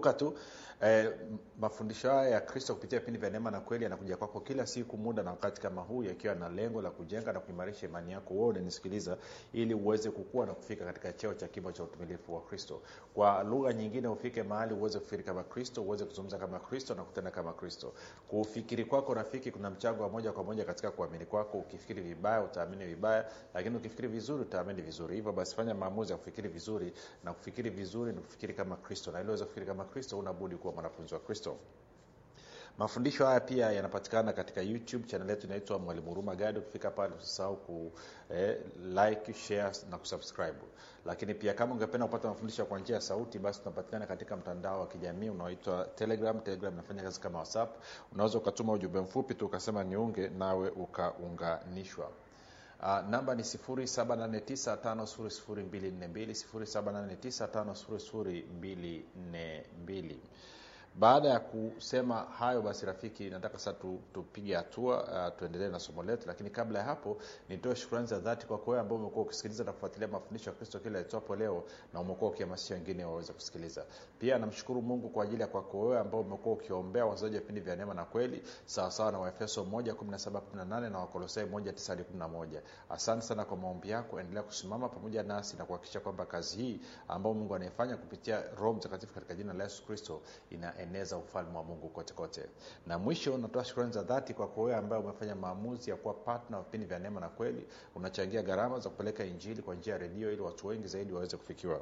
kumbuka tu eh, mafundisho haya ya kristo kupitia vipindi vya neema na kweli yanakuja kwako kila siku muda na wakati kama huu yakiwa na lengo la kujenga na kuimarisha imani yako wewe unanisikiliza ili uweze kukua na kufika katika cheo cha kimo cha utumilifu wa kristo kwa lugha nyingine ufike mahali uweze kufikiri kama kristo uweze kuzungumza kama kristo na kutenda kama kristo kufikiri kwako rafiki kuna mchango wa moja kwa moja katika kuamini kwako ukifikiri vibaya utaamini vibaya lakini ukifikiri vizuri utaamini vizuri hivyo basi fanya maamuzi ya kufikiri vizuri na kufikiri vizuri ni kufikiri kama kristo na ili uweze kufikiri kama kristo unabudi kuwa mwanafunzi wa kristo mafundisho haya pia yanapatikana katika youtube chanel yetu inaitwa mwalimu huruma gadi ukifika pale usisahau ku eh, like share na kusubscribe lakini pia kama ungependa kupata mafundisho kwa njia ya sauti basi tunapatikana katika mtandao wa kijamii unaoitwa telegram telegram inafanya kazi kama whatsapp unaweza ukatuma ujumbe mfupi tu ukasema niunge nawe ukaunganishwa Uh, namba ni 7895242 baada ya kusema hayo basi rafiki nataka sasa tu, tupige hatua uh, tuendelee na somo letu lakini kabla ya hapo nitoe shukrani za dhati kwako wewe ambao umekuwa ukisikiliza na kufuatilia mafundisho ya kristo kila itwapo leo na umekuwa ukihamasisha wengine waweze kusikiliza pia namshukuru mungu kwa ajili ya kwako wewe ambao umekuwa ukiombea wazaji wa vipindi vya neema na kweli sawasawa na waefeso 1 na wakolosai 1 asante sana kwa maombi yako endelea kusimama pamoja nasi na kuhakikisha kwamba kazi hii ambayo mungu anaifanya kupitia roho mtakatifu katika jina la yesu kristo inaeneza ufalme wa mungu kote kote na mwisho natoa shukrani za dhati kwako wewe ambaye umefanya maamuzi ya kuwa partner wa vipindi vya neema na kweli unachangia gharama za kupeleka injili kwa njia ya redio ili watu wengi zaidi waweze kufikiwa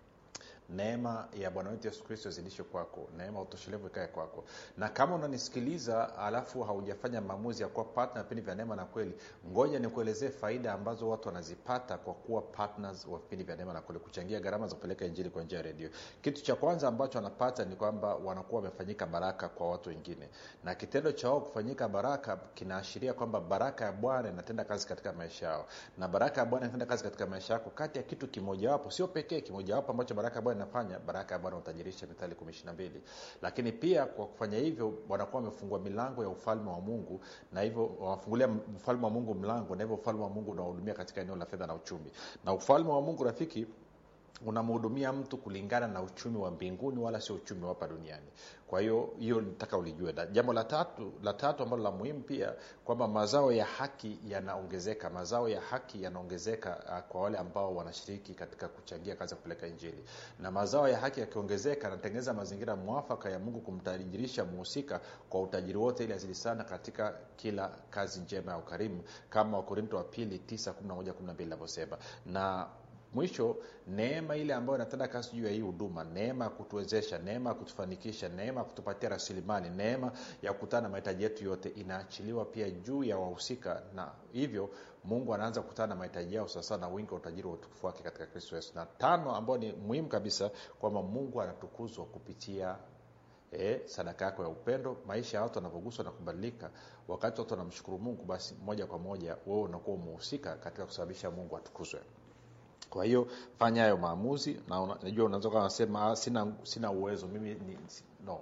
neema ya bwana wetu yesu kristo izidishwe kwako neema utoshelevu ikae kwako na kama unanisikiliza alafu haujafanya maamuzi ya kuwa partner vipindi vya neema na kweli ngoja nikuelezee faida ambazo watu wanazipata kwa kuwa partners wa vipindi vya neema na kweli kuchangia gharama za kupeleka injili kwa njia ya redio kitu cha kwanza ambacho wanapata ni kwamba wanakuwa wamefanyika baraka kwa watu wengine na kitendo cha wao kufanyika baraka kinaashiria kwamba baraka ya bwana inatenda kazi katika maisha yao na baraka ya bwana inatenda kazi katika maisha yako kati ya kitu kimojawapo sio pekee kimojawapo ambacho baraka ya bwana inafanya baraka ya bwana utajirisha mithali kumi ishiri mbili lakini pia kwa kufanya hivyo wanakuwa wamefungua milango ya ufalme wa mungu na hivyo wanafungulia ufalme wa mungu mlango na hivyo ufalme wa mungu unawahudumia katika eneo la fedha na uchumi na ufalme wa mungu rafiki unamhudumia mtu kulingana na uchumi wa mbinguni wala sio uchumi wa hapa duniani kwa hiyo hiyo nataka ulijue na jambo la tatu la tatu ambalo la muhimu pia kwamba mazao ya haki yanaongezeka mazao ya haki yanaongezeka uh, kwa wale ambao wanashiriki katika kuchangia kazi ya kupeleka injili na mazao ya haki yakiongezeka yanatengeneza mazingira mwafaka ya mungu kumtajirisha muhusika kwa utajiri wote ili azidi sana katika kila kazi njema ya ukarimu kama wakorinto wa pili 9 inavyosema na mwisho neema ile ambayo inatenda kazi juu ya hii huduma neema ya kutuwezesha neema ya kutufanikisha neema ya kutupatia rasilimali neema ya kukutana na mahitaji yetu yote inaachiliwa pia juu ya wahusika na hivyo mungu anaanza kukutana na mahitaji yao sasa na wingi wa utajiri wa utukufu wake katika kristo yesu na tano ambayo ni muhimu kabisa kwamba mungu anatukuzwa kupitia e, sadaka yako ya upendo maisha ya watu wanavyoguswa na kubadilika wakati watu wanamshukuru mungu basi moja kwa moja wewe unakuwa umehusika katika kusababisha mungu atukuzwe kwa hiyo fanya hayo maamuzi na una, najua unaweza kuwa unasema sina, sina uwezo mimi ni, no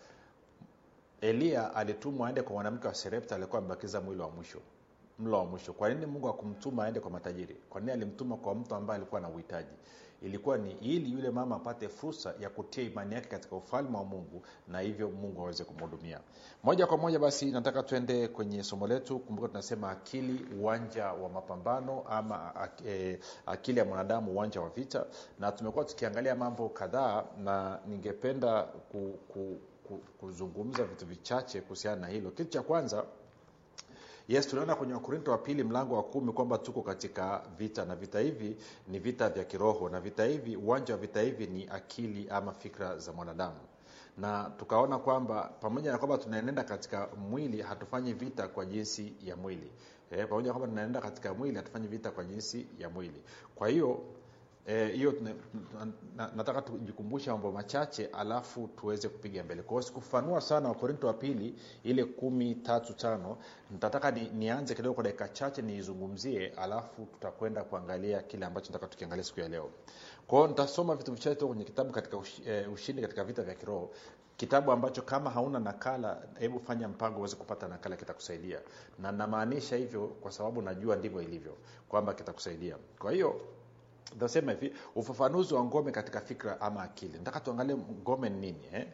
eliya alitumwa aende kwa mwanamke wa serepta alikuwa amebakiza mwili wa mwisho mlo wa mwisho kwa nini mungu akumtuma aende kwa matajiri kwa nini alimtuma kwa mtu ambaye alikuwa na uhitaji ilikuwa ni ili yule mama apate fursa ya kutia imani yake katika ufalme wa mungu na hivyo mungu aweze kumhudumia moja kwa moja basi nataka tuende kwenye somo letu kumbuka tunasema akili uwanja wa mapambano ama e, akili ya mwanadamu uwanja wa vita na tumekuwa tukiangalia mambo kadhaa na ningependa ku, ku, ku, kuzungumza vitu vichache kuhusiana na hilo kitu cha kwanza yes tunaona kwenye wakorinto wa pili mlango wa kumi kwamba tuko katika vita na vita hivi ni vita vya kiroho na vita hivi uwanja wa vita hivi ni akili ama fikra za mwanadamu na tukaona kwamba pamoja na kwamba tunaenenda katika mwili hatufanyi vita kwa jinsi ya mwili e, pamoja na kwamba tunaenda katika mwili hatufanyi vita kwa jinsi ya mwili kwa hiyo hiyo e, na, na, nataka tujikumbushe mambo machache alafu tuweze kupiga mbele kwao sikufanua sana wakorinto wa pili ile kumi tatu tano nitataka ni, nianze kidogo kwa dakika chache niizungumzie alafu tutakwenda kuangalia kile ambacho nataka tukiangalia siku ya leo kwao nitasoma vitu vichache tu kwenye kitabu katika ush, eh, ushindi katika vita vya kiroho kitabu ambacho kama hauna nakala hebu fanya mpango uweze kupata nakala kitakusaidia na namaanisha hivyo kwa sababu najua ndivyo ilivyo kwamba kitakusaidia kwa hiyo tasema hivi ufafanuzi wa ngome katika fikra ama akili nataka tuangalie ngome ni nini eh?